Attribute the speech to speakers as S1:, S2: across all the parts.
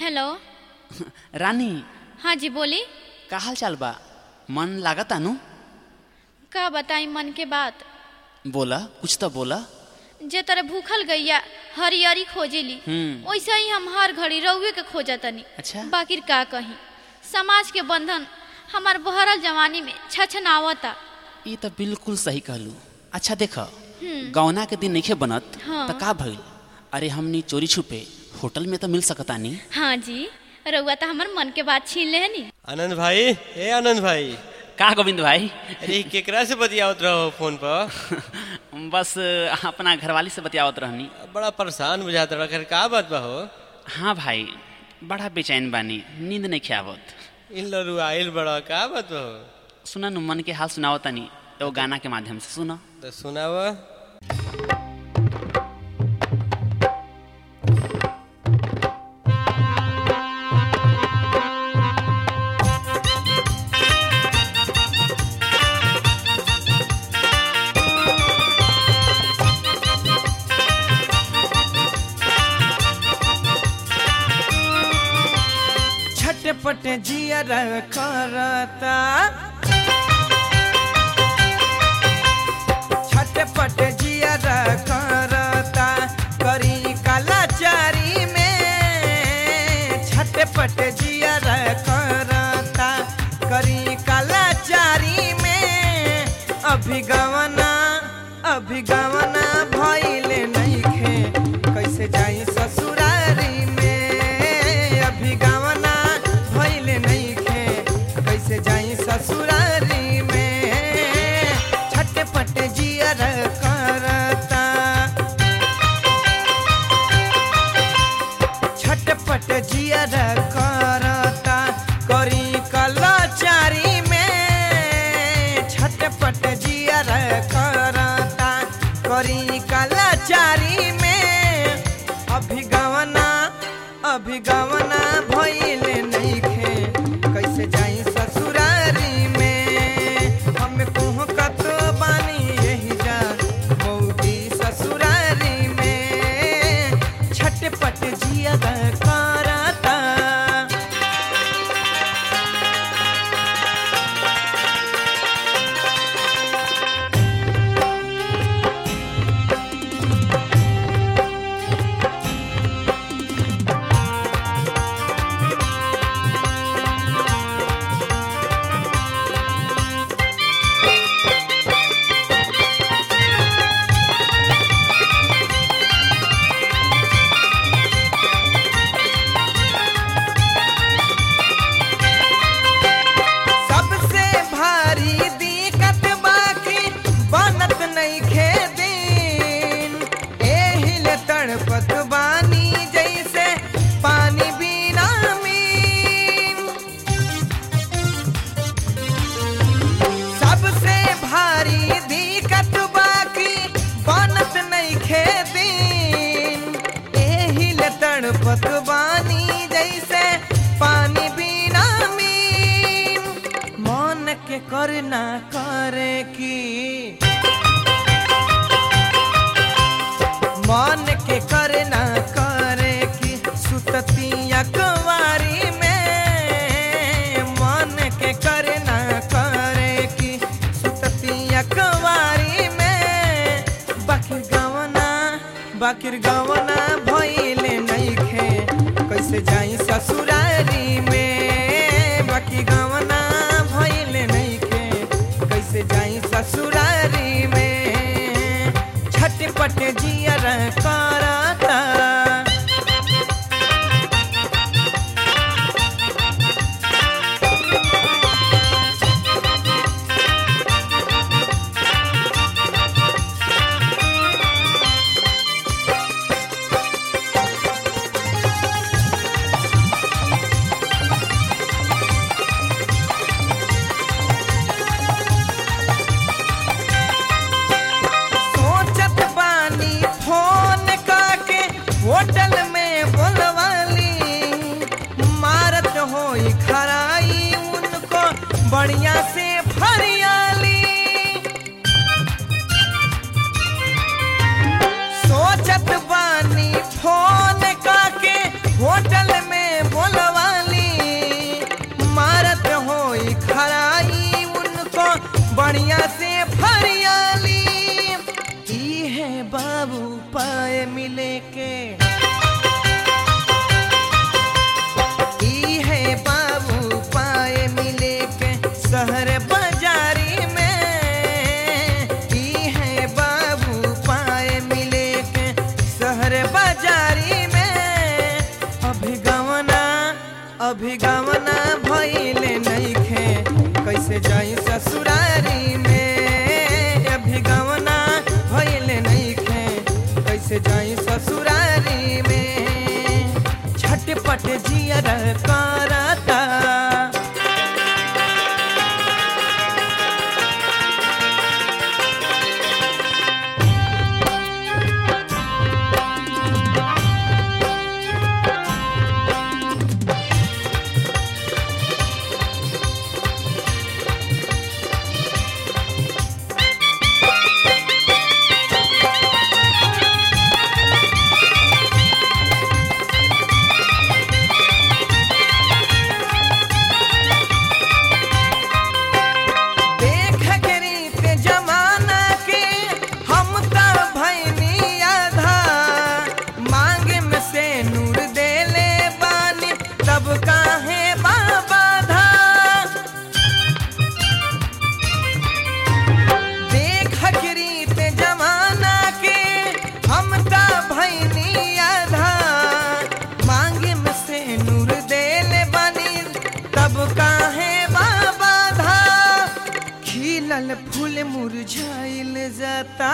S1: Hello
S2: रानी
S1: हाँ जी बोली
S2: का हाल चाल बा मन लागत आनु
S1: का बताई मन के बात
S2: बोला कुछ तो बोला
S1: जे तरह भूखल गैया हरियरी खोजेली
S2: हम्म।
S1: वैसे ही हम हर घड़ी रउए के खोजतनी
S2: अच्छा।
S1: बाकी का कही समाज के बंधन हमार बहरल जवानी में छछनावता
S2: ये तो बिल्कुल सही कहलू अच्छा देख गौना के दिन नइखे बनत
S1: हाँ।
S2: तो का भइल अरे हमनी चोरी छुपे होटल में तो मिल सकतानी
S1: हाँ जी रउआ तो हमार मन के बात छीन लेनी
S3: आनंद भाई ए आनंद भाई
S2: का गोविंद भाई
S3: अरे केकरा से बतियावत रहो फोन पर
S2: बस अपना घरवाली से बतियावत रहनी
S3: बड़ा परेशान बुझात रहा खैर का बात बा हो
S2: हाँ भाई बड़ा बेचैन बानी नींद नहीं आवत
S3: इन लरू आइल बड़ा का बात बा हो
S2: सुना नु मन के हाल सुनावतानी तो गाना के माध्यम से सुना
S3: तो सुनाव
S4: छटपट जियर करता छटपट जियर करता करी कलाचारी में छटपट जियर करता करी कलाचारी में अभिगवना अभिगवना भइले नइखे कैसे जाई ससुरारी में अभिगवना भइले नइखे कैसे जाई ससुरारी में छटपट जियर करता छटपट जियर करता करी कलाचारी में छटपट जियर करता करी कलाचारी में अभिगवना अभिगवना भइले नइखे कैसे जाई ससुरारी में हम कुह कत बानी यही जा मौगी ससुरारी में छटपट जिया करता सबसे भारी दिक्कत बाकी बनत नइखे दिन एहिल तड़पत बानी जैसे पानी बिना मीन सबसे भारी दिक्कत बाकी बनत नइखे दिन एहिल तड़पत बानी जैसे पानी बिना मीन मन के करना करे की मन के करना करे की सुतती अकवारी में मन के करना करे की सुतती अकवारी में बाकिर गवना बाकिर गवना भइले नइखे कैसे जाई ससुरारी में बाकी गवना भइले नइखे कैसे जाई ससुरारी में छटपट जियर करता सोचत बानी फोन पाए मिले के ई है बाबू पाए मिले के शहर बाजारी में ई है बाबू पाए मिले के शहर बाजारी में अभिगमना अभिगमना भइले नइखे कैसे जाई ससुरारी में अभिगमना भइले नइखे कैसे जाई ससुरारी में झटपट जियर करता देख के रीत जमाना के हम त भैनी आधा मांग में से नूर देले बानी तब काहे बाबा धा देख के रीत जमाना के हम त भैनी आधा मांग में से नूर देले बानी तब काहे बाबा धा खिलल फूल मुरझाइल जाता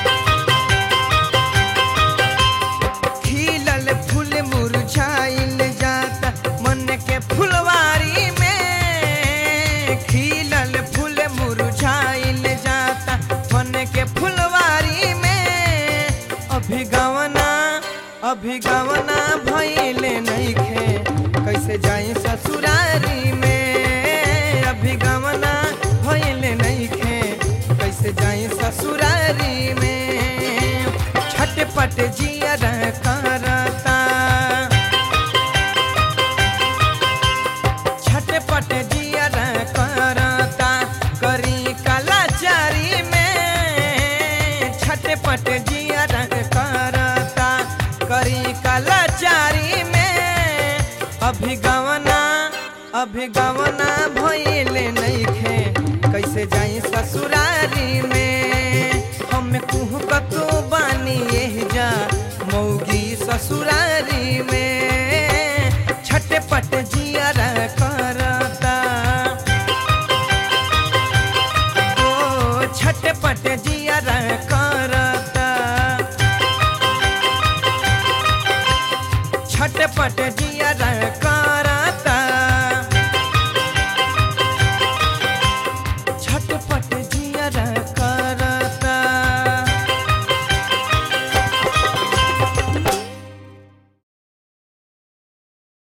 S4: खिलल फूल मुरझाइल जाता मन के फुलवारी में खिलल फूल मुरझाइल जाता मन के फुलवारी में अभिगवना अभिगवना भइले नइखे कैसे जाई ससुरारी में अभिगमना भइले नइखे कैसे जाई ससुरारी में छटपट जियर करता छटपट जियर करता करी कलाचारी में छटपट जियर करता करी कलाचारी में अभिगवना अभिगवना भइले नइखे कैसे जाई ससुरारी में हम कुह कतो बानी एह जा मौगी ससुरारी में छटपट जियर करता ओ छटपट जियर करता छटपट जियर